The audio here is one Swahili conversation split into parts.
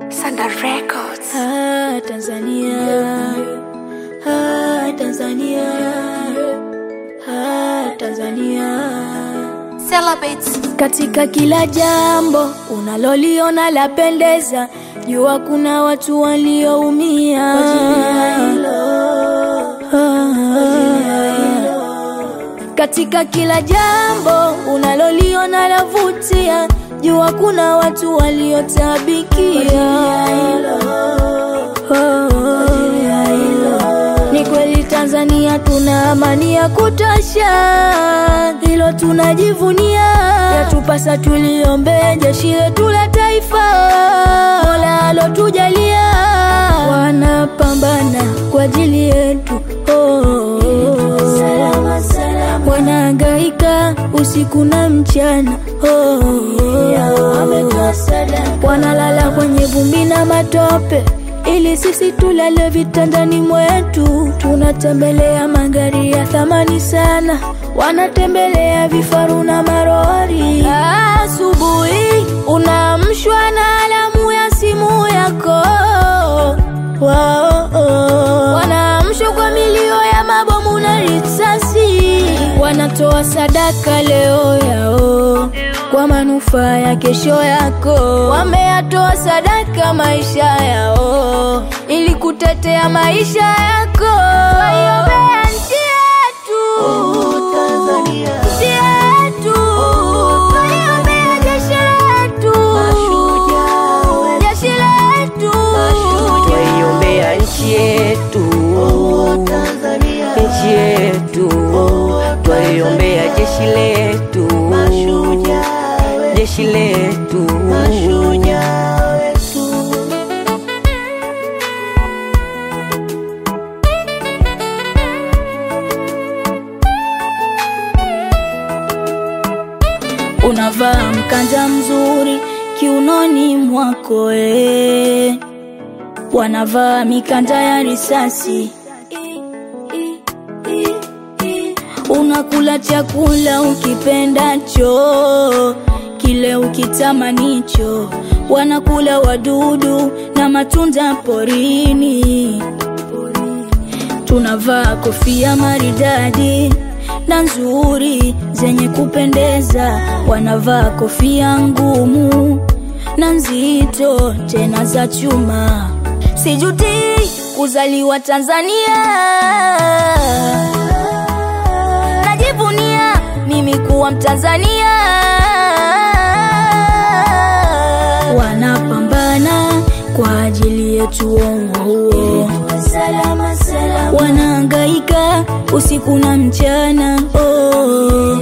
Sanda Records. Ah, Tanzania. Ah, Tanzania. Ah, Tanzania. Celebrates. Katika kila jambo unaloliona lapendeza, jua kuna watu walioumia. Katika kila jambo unaloliona lavutia, jua kuna watu waliotabikia. Ni kweli Tanzania tuna amani ya kutosha, hilo tunajivunia. Yatupasa tuliombee jeshi letu la taifa, Mola alotujalia, wanapambana kwa ajili yetu oh. Wanahangaika usiku na mchana oh. Wanalala kwenye vumbi na matope ili sisi tulale vitandani mwetu. Tunatembelea magari ya thamani sana, wanatembelea vifaru na marori. Asubuhi unaamshwa na alamu ya simu yako wao, wanaamshwa kwa milio ya mabomu na risasi. Wanatoa sadaka leo yao kwa manufaa ya kesho yako. Wameyatoa sadaka maisha yao ili kutetea maisha yako. Waiombea nchi yetu, nchi yetu, waiombea jeshi letu, jeshi letu, Twaiombea nchi yetu, nchi yetu, twaiombea jeshi letu, jeshi letu. unavaa mkanda mzuri kiunoni mwako eh. wanavaa mikanda ya risasi unakula chakula ukipendacho kile ukitamanicho wanakula wadudu na matunda porini tunavaa kofia maridadi na nzuri zenye kupendeza, wanavaa kofia ngumu na nzito tena za chuma. Sijuti kuzaliwa Tanzania, najivunia mimi kuwa Mtanzania. Wanapambana kwa ajili yetu uongo huo wanahangaika usiku na mchana oh.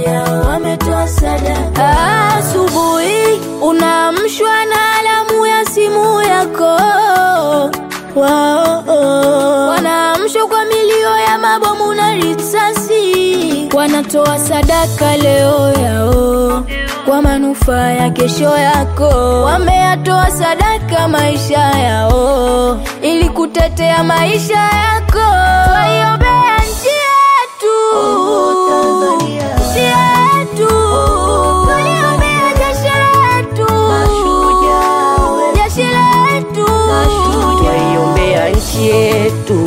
Asubuhi unaamshwa na alamu ya simu yako wao, oh. Wanaamshwa kwa milio ya mabomu na risasi, wanatoa sadaka leo yao kwa manufaa ya kesho yako. Wameyatoa sadaka maisha yao ili kutetea maisha yako. Waiombea nchi yetu, nchi yetu, waliombea jeshi letu, jeshi letu, Twaiombea nchi yetu,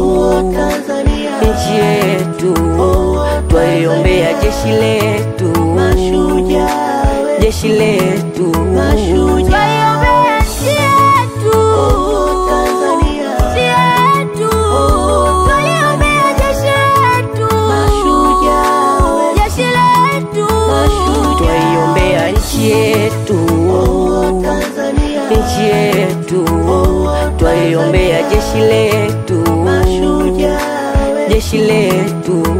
nchi yetu, twaiombea jeshi letu, jeshi letu. waiombea nchi yetu, nchi yetu, waliombea jeshi letu, jeshi letu, Twaiombea nchi yetu, nchi yetu, twaiombea jeshi letu, jeshi letu.